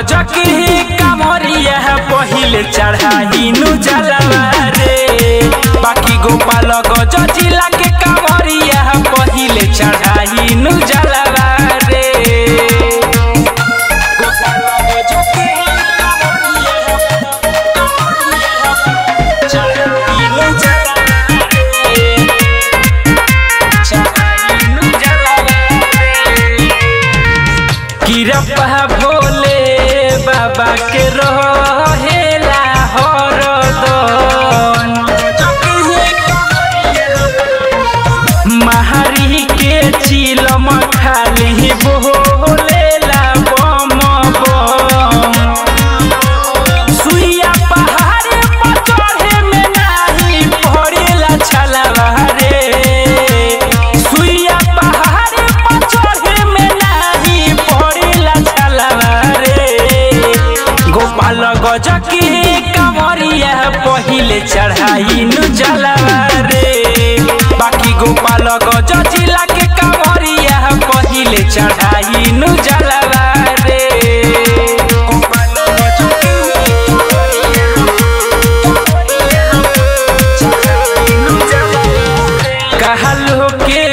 गजकी कामरिया पहिले चढ़ाई नु जलवा रे बाकी गोपाल गज जिला के कामरिया पहिले चढ़ाई नु जलवा रे गोपाल गजकी चढ़ाई नु जलवा रे चढ़ाई नु जलवा रे किरपा भोले बाबा के रहेला हरदम महारी के चिलम खाली बोलेला बम बम सुइया पहाड़ पर चढ़े में नाही पड़ेला छलवा रे सुइया पहाड़ पर चढ़े में नाही पड़ेला छलवा रे गोपाल गजकी कमरिया पहिले चढ़ाई नु जलवा रे बाकी गोपाल गज जिला के कमरिया पहिले चढ़ाई नु जलवा रे गोपाल गज कहलो के